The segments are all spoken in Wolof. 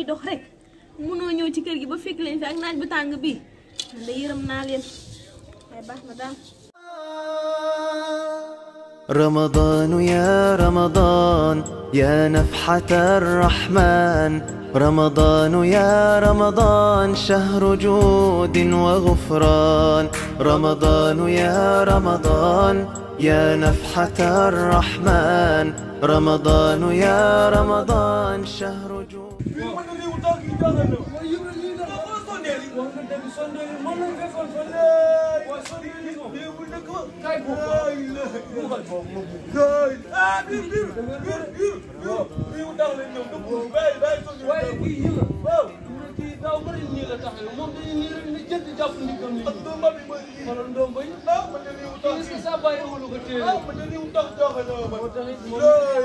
dox rek munoo ñëw ci kër gi ba fekk leen fi ak naaj bu tàng bii man de yërëm naa leen waaye baax na daal رمضان يا رمضان يا نفحة الرحمن رمضان يا رمضان شهر جود وغفران رمضان يا رمضان يا نفحة الرحمن رمضان يا رمضان شهر جود waaye kii yi la waaw kii daaw bëri nii la taxawee moom dañuy nii rek ni jënd jàpp ni kam ni xoolal ndoom bay kii est-ce que saa bàyyi amulu ko téere moo taxit moom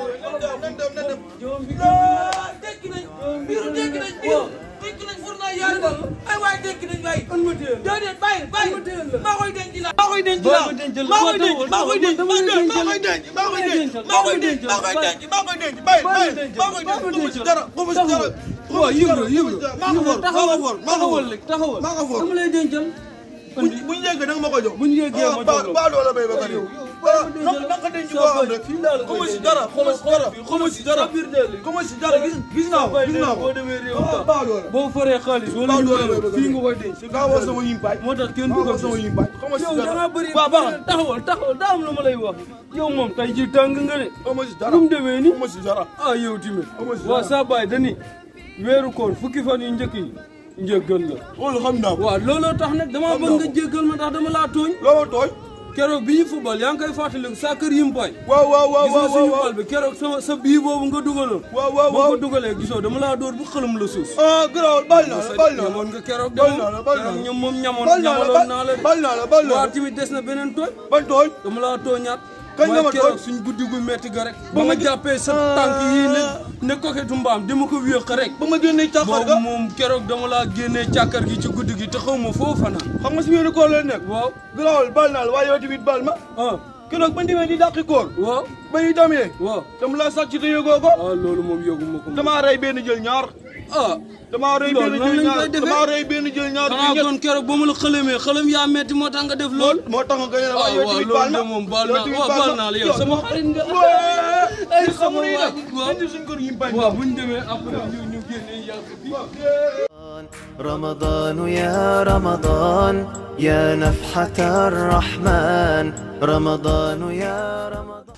joom bi tekki nañ biiru tekki nañ biiru tekki nañ fur naa yaari ba ay waay tekki nañ waay an ma téel déedéet bàyyi bàyyi ma téel la. maa koy denc la maa koy denc la Boo ko dencal maa koy boo denc maa koy denc dama lay maa koy denc maa koy denc maa koy denc maa koy denc maa koy denc bàyyi bàyyi maa koy denc xamu si dara xamu si dara waaw yibra yibra maa ko for maa ko for maa ko for taxawal rek taxawal maa ko for. dama lay dencal bu bu ñu yeggee da nga ma ko jox bu ñu yeggee ma jox la ba doola bay ba pare ah naka naka denc boo xam rek fii laa la xamu si dara xamu si dara xamu si dara xamu si dara gis gis naa ko gis naa ko boo demee réew ah ba doola boo foree xaalis wala ba ñu doola bay koy ba fii nga koy denc gaa woo sama yimpaay moo tax kenn du gaa ko woo sama gis yimpaay xamu si yow da dara ngaa bëri waaw baax na taxawal taxawal daa am lu ma lay wax yow moom tey ji tàng nga de xamu si dara lu mu demee ni xamu si dara ah yow tamit Amoo si waaw dara. saa baay dani weeru koor fukki fan yu njëkk yi njëggal la loolu xam naa ko waaw looloo tax nag dama Xam bëgg naa nga ko. jéggal ma ndax dama laa tooñ loo tooy keroog bi ñu football yaa ngi koy fàttaliku sa kër yimpaay waaw waaw waaw gis nga waaw suñu waaw bal bi keroog sama sa bii boobu nga dugaloon waaw waaw boo waaw ko dugalee gisoo dama laa dóor bu xëlam la suus ah garaawal bal naa la bal naa la ñamoon nga keroog Bal de naa la, moom bal naa keroog la. ñoom moom ñamoon bal naa la ñamaloon naa la de bal naa la bal naa waa la tamit des na beneen tooñ ban tooy dama laa tooñaat Kañ nga ma mooy keroog tooñ? suñ guddi gu metti ga rek Ba ba ma ma- jàppee sa tànk yii ne ne koketu mbaam dama ko wéeq rek ba ma génnee càqar ga boobu moom keroog dama laa génnee càkkar gi ci guddi gi te xaw ma foo fanaan xam nga si wéeru koor la nekk waaw garaawal bal naa la waaye yow tamit bal ma ah keroog ba demee di dàqi koor waaw ba ñu demee waaw dama la sàcc te yëgoo ko ah loolu moom yëguma ko damaa rey benn jël ñaar ah damaa rey Loolu benn nan jël lañ ñaar koy defee? damaa rey benn jël ñaar xanaa ñett kon keroog ba ma la xëlamee xëlam yaa metti moo tax nga def loolu moo tax nga gën a ah waaye yow waaw tamit bal loolu ma de moom baal yow naa tamit waaw bal baal ma. naa la yow sama xarit nga ay sama xamu ni waa nag ji, waaw. indi suñ kër yi bañ waaw bu ñu demee après ñu ñu génnee yàlla fii رمضان يا رمضان يا نفحة الرحمن رمضان يا رمضان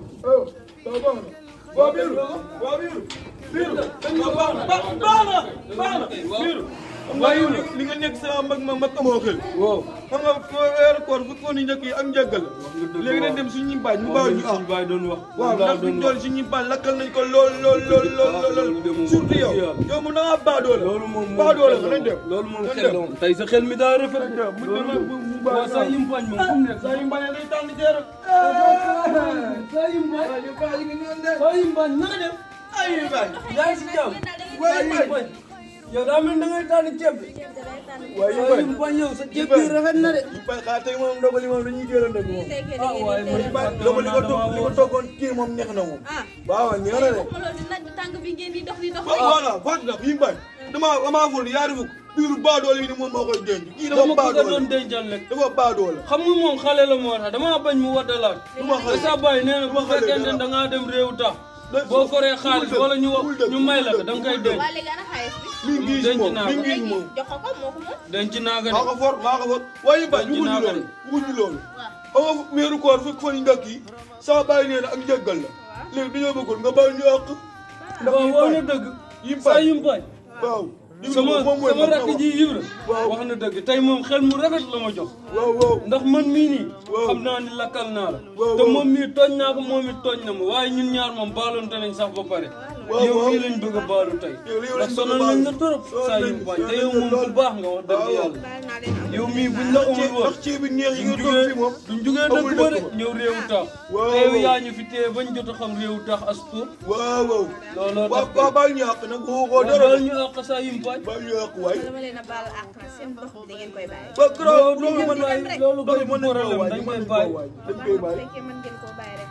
waa biiru waa biiru biiru baax na baax na baax na biiru xam nga yow li nga nekk sa mag mag mag amoo xel waaw xam nga fo weeru koor fukki fan yu njëkk yi ak njëggal léegi dañ dem suñu ñimpaañ mu baax ñu ah suñu baay doon wax waaw ndax fi ñu doon suñu ñimpaañ lakkal nañ ko lool lool lool lool lool surtout yow yow mu dangaa baadoo la loolu moom baadoo la nañ dem loolu moom nañ xel la dem. moom tey sa xel mi daa rafet mu dem ak bu bu baax waaw sa yimpañ moom fu mu nekk saa yu mbañee day tànn jeer sa yimpañ sa yimpañ na nga def ay yu bañ yaa ngi si jàmm Waay, sa waay. yimpañ yow daa mel da ngay tànn ceeb bi waaye yu sa bañ yimpañ yow sa ceeb bi rafet na de yu bañ xaa tey moom ndogali moom dañuy teel a ndog moom ah waaye man loolu li ko togg li ko toggoon kii moom neex na moom ah waaw neex na de waxuma loolu di naaj bu tàng bi ngeen di dox di dox voilà fàttali nag yi bañ damaa damaa ful yaari fukk biiru baadoole yi ni moom moo koy denc kii dafa dama ko nga doon baadoole dencal rek dafa baadoole xam nga moom xale la moo tax damaa bañ mu waddalaat ma xale. sa baay nee na bu ma xale fekkente dara. ne da ngaa dem réew tax Léegi boo foree xaalis bul dëgg, wala ñu wax bul dëgg, ñu may la ko bul da nga koy denc waa léegi ana xaalis bi mi ngi si denc moom naa mi ko. ngi si léegi moom jox ko ko moo ko moom denc naa ko maa ko de for maa ko for waaye bañ Denc naa wuñu ko loolu wuñu loolu waaw xam nga weeru koor fukk fan yu njëkk yi sama bàyyi nee na ak njëggal la léegi dañoo bëggoon nga bàyyi ñu àq ndax waaw yi wax na bañ dëgg yi saa bañ yimpañ waaw yi sama moom mooy sama man rakk ji yibra Waaw. wax na dëgg tey moom xel mu rafet la ma jox waaw waaw ndax man mii nii Waaw. xam naa ni lakkal naa la Waaw, te waaw. moom mii tooñ naa ko moom it tooñ na ma waaye ñun ñaar moom baaloonte nañ sax ba pare Waaw, yow waaw. mii lañ bëgg a baalu tey Yow lii lañ ndax bëgg a sonal baalu. nañ la trop Sonal saa nañ- yimpañ sonal te yow nañ moom lool. bu baax nga wax dëgg Waaw, waaw. yàlla baal naa leen am yow mii buñ la amul woon ndax ceebi neex yi duñ nga toog jugee fi moom duñ jugee amul dëkk ba de dëkk ba. ñëw réewu tax Waaw, te yow waaw. yaa ñu fi téye bañ jot a xam réewu tax as tuut waaw waaw looloo waaw tax waaw bàyyi ñu àq nag waxoo ko dara dara ñu àq saa yimpañ bàyyi ñu àq waay dama leen a baal àq seen dox bi da ngeen koy bàyyi ba grave loolu loolu mën mën na loolu koy loolu du mën nañ koo problème waay dañ mën koy nañ bàyyi koo waay dañ koy bu bàyyi fekkee mën ngeen koo bàyyi rek kon baal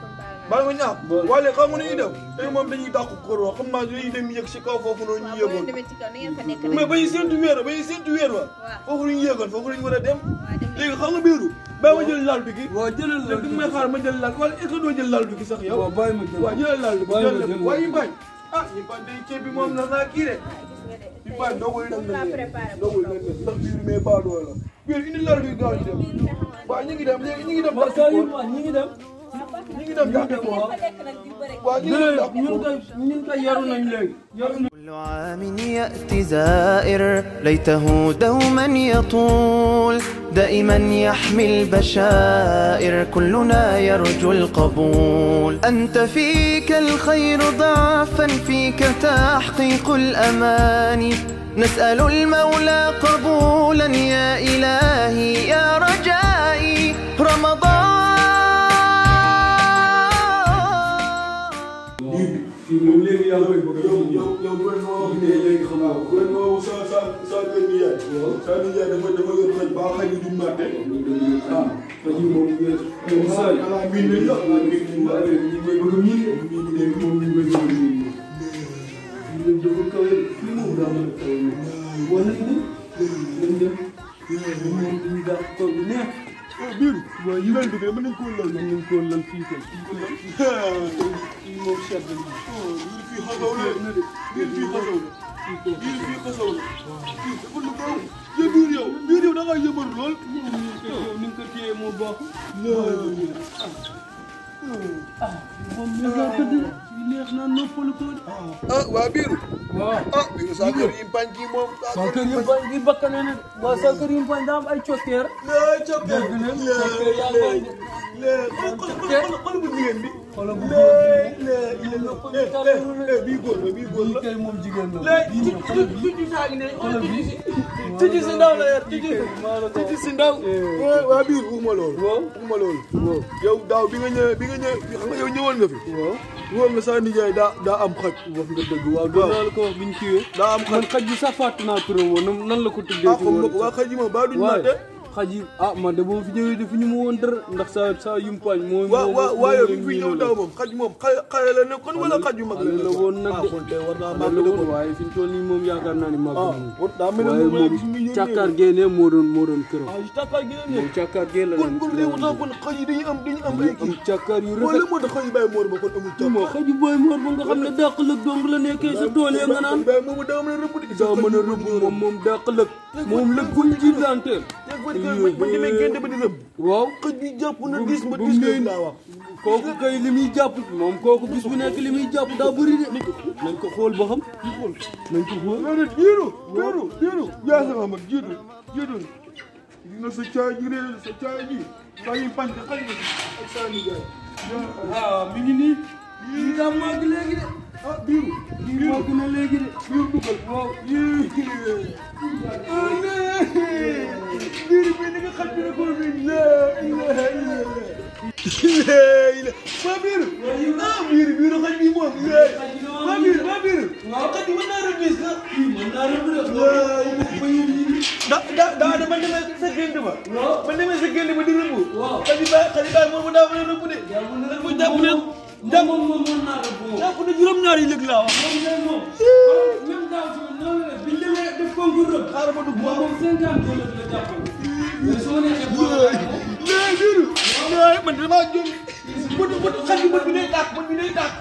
baa nga ñaam waaye xam nga nu ñuy def tey moom dañuy dàq koroo xam naa dañuy dem yëg si kaw foofu noonu ñu boo leen yëgoon demee ci kaw ni ngeen fa nekk mais rek. ba ñu séntu weer ba ñu séntu weer wa foofu la ñu yëgoon foofu la ñu war a dem waaw dem léegi xam nga biiru baa ma jël laal bi gi waaw jëlal la léegi may xaar ma jël laal wala est-ce que doo jël laal bi gi sax yow waaw bàyyi ma jël waaw jëlal laal bi gi Bàyyi ma jël jël waaye ñu bañ ah ñu bañ day ceeb bi moom na naa kii de gis nga de. ñu bañ dogul nañ laa la préparé dogul nañ la ndax biiru mais baa doo la biiru indi laal bi gaaw ñu dem waaw ñu ngi dem léegi ñu ngi dem waaw dàq saa yu ko ma ñi ngi dem ñu ngi dem dàq ko fa nekk nag di bëre. waaw ñu ngi dem dàq ñun ko kay ñun kay yaru nañ léegi yaru nañ كل عام يأتي زائر ليته دوما يطول دائما يحمي البشائر كلنا يرجو القبول أنت فيك الخير ضعفا فيك تحقيق الأماني نسأل المولى قبولا يا إلهي يا رجائي رمضان fii moom léegi yaa koy bëgg a yow ñëw yow yow gouvernement yow de léegi xam nga ko gouvernement sa sa sa kër gi yaay sa ni yaay dafa dafa yor xaj ba xaj yi duñ màtte ah parce que moom ngeen saa yi ala miin nañ la ala miin nañ la ñu koy bëgg a miin miin nañ la moom ñu koy bëgg a miin ñu leen dafa kawe fii moom daa mën a kawe moom wax nañ ni nañ dem moom dañuy dàq tool bi neex biiru waaw yi lal bi de mën nañ koo lal mën nañ koo lal fii kay fii ko lal fii moom sedd na biir fii xasaw la biir fii xasaw la biir fii xasaw la fii dafa lu gaaw yow biir yow biir yow da ngaa yëbaru lool moom ni nga ko yow ni nga ko téye moo baax ah moom mi nga tëdd neex na noppalu ko ah waa biiru waaw ah biiru sa kër yi bañ kii moom saa kër yi bañ gi bakkane na waaw saa kër yi bañ daa am ay cokkeer laa cokkee dégg na cokkeer yaa ngi bañ lee xool xool xool bu jigéen bi xoolal bu lee góor lee lee bii góor la bii góor bi la kay moom jigéen la léegi bii ñëw xoolal bi tuuti saa ngi ne xoolal bi tuuti si ndaw la yor tuuti maa la ko tuuti si ndaw. waa biir waxuma loolu. waaw waxuma loolu. yow daaw bi nga ñëwee bi nga ñëwee xam nga yow ñëwoon nga fi. waaw woon nga sa nijaay daa daa am xaj. wax nga dëgg waaw doon naa la ko wax bi ñu kiiwee daa am xaj. man xaj bi sax fàtte naa turam woon nan nan la ko tuddee ah xam nga ko waa xaj yi moom baa duñ waaye naate. xaj yi ah man de boo fi ñëwee defu ñu ma woon dara ndax saa saa yumpaañ moo waa waa waa yow bi moo fi leen ñëw miinoo daaw moom xaj moom xale xale la nekkoon wala xaj yu mag la xale la woon nag ah de kon tey war naa xale màgg la de woon kon. waaye fi ñu toll nii moom yaakaar naa ni màgg ah na moom war daa mel ne waaye moom laa moom gis mu ñëw càkkaar génne moo doon moo doon këram ah càkkaar gi ne moom càkkaar gee la kon kon léegi tax kon xaj yi dañuy am dañuy am ay am kii. càkkaar yu wala rafet moo tax xaj yi bàyyi moor ba kon amul càkkaar. moo xaju booy moor ba nga xam ne dàq lëg dong la nekkee sa tool ya nga naan bàyyi moomu daa mën a rëbb de. daa mën a rëbb moom moom dàq lëg moom lëg bu mu jiitanteel léegi ba demee génte ba di rëbb. waaw xëj bi jàpp na bu- gis ba bu gis mu laa wax. kooku kay li muy jàpp moom kooku bis bu nekk li muy jàpp daa bëri de nañ ko xool ba xam nañ ko xool loolu jiitu jiitu jiitu yaa sama mag jiitu jiitu gis nga sa caay ji réer sa caay ji saa yu pànc xaj na ak saa yu jaay. ah mi ngi nii lii daa màgg léegi de ah biiru lii màgg na léegi de biiru dugal waaw yii biiru bi ni nga xaj bi ne ko bi la ilaha illallah waa biiru ah biiru biiru xaj bi moom waa biiru waa biiru xaj bi mën naa rëbb bis la mën naa rëbb de loolu da da daa dama demee sa gént ba. waaw ba demee sa gént ba di rëbb. waaw. xali baay xali baay moom daa mën a rëbb de. jàpp dafa jàpp ne jàpp moom moom mën naa rëbb moom jàpp ne juróom-ñaar yi léegi laa wax. moom kay moom même daaw si noonu la biñ demee def concours rëbb xaaral ma dugg moom moom cinquante dollars la jàppale mais soo neexee boo mais biiru. mais man damaa jóg. bët bët xaj bi bët bi day tàkk bët bi day tàkk.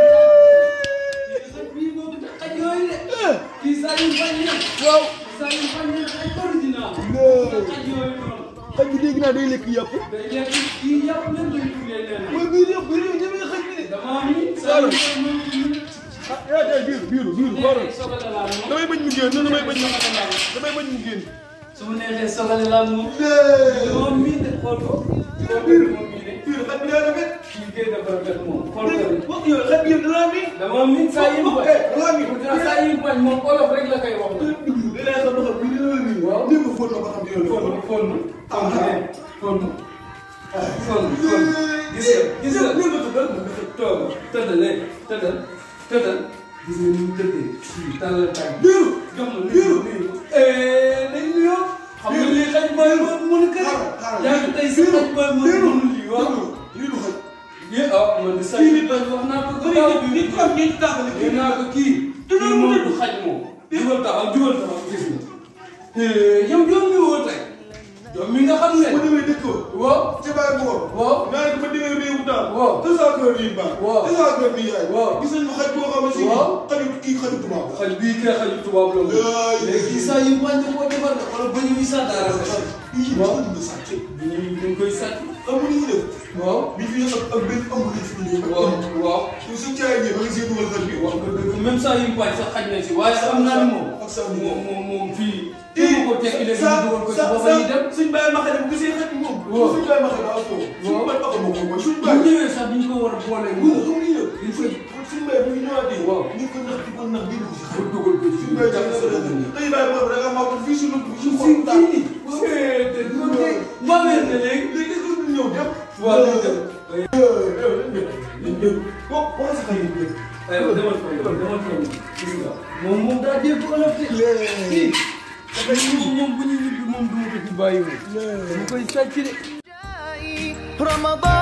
bii boobu te xaj yooyu de kii saa yu bañ na waaw. saa yu bañ na ay original mais xaj yooyu noonu xaj bi dégg naa day lekk yàpp. day lekk kii yàpp leen lay tuddee leen mooy biir yëpp biir yëpp ñeme nga xaj bi de. damaa mi saa yu bañ moom ah yaa tey biiru biiru biiru xoolal. sogale laa moom damay bañ mu génn damay bañ mu damay bañ mu génn. su ma neexee sogale laa moom mais dama miin de xool ko xool ko biiru moom mii de biiru xaj bi daa rafet. kii gën dafa rafet moom xool ko de wax yow xaj bi yëpp danaa mi. dama miin saa yu bañ eh danaa mi. saa yu bañ moom olof rek la koy wax dinaa xam ne xam bi dina la nii. Waaw. dégg nga fóot na ba xam dina la fon fóot. fon fon fon fon fon gis nga gis nga Ñëw nga tuddal. toog tëddal léegi tëddal tëddal gis nga ni mu tëddee fii tàllal tànk biiru. jox ma biiru. nuyu dañ nuyoo xam nga lii xaj booy moo mën a kër Xaaral, xaaral. yaa ngi tey si xaj booy moo biiru. mënul lii waaw biiru xaj. yé ah man di say kii nit wax naa ko bëri gaaw nit nit ko am ñeenti tàmbali nee naa ko kii te kii loolu moom mu du xaj moom jugal taxaw jugal taxaw gis nga yow yow mi woo tey yow mi nga xam ne ma demee dëkk ba waaw ci bàyyi bu ko waaw naa ne ma demee réewu taal waaw te saa kër yi baax waaw te saa kër bi yaay waaw gis nañ ma xaj boo xam ne si waaw xaju kii xaju tubaab la xaj bii kay xaju tubaab la moom Laay. léegi saa yu wàññi koo defar na wala bëñ yi sax daa rafet yii waaw. waaw nga sàcc ñu dañ koy sàcc amul ñu def waaw bi fi ak ak benn amul lañ fi ñëw waaw waaw yow sa caay ñëw ba nga see dugal xaj bi wax nga dëgg même saa yu pàcc sax xaj na si waaye xam naa ne moom ak saa moom moom moom fii kii ko tekki leen ñu dugal ko ci booba yi dem suñ bàyyi ma xale bu gisee xaj moom waaw. suñ bàyyi ma xale daa foofu suñ waaw. bàyyi ma xale moom mooy suñ bu bàyyi ñëwee sax duñ ko war a boole bu moom xam nga dañ koy suñ bàyyi bu ñu ñëwaatee waaw. ñu ko nax di ko nax di dugg si bu dugal ko ci suñ bàyyi jàng sa dëgg tey bàyyi boobu da nga maa fii suñu suñu fii xol daal fii nii mbamee na léegi léegi est-ce que ñëw dem waaw dañ dem dañ dem ko wax sa xarit bi aywa demal fay demal fay gis nga moom moom daa dégg olof de kii dafa moom moom bu ñu ñibbi moom du ma ko fi bàyyi woon dama koy sàcc de رمضان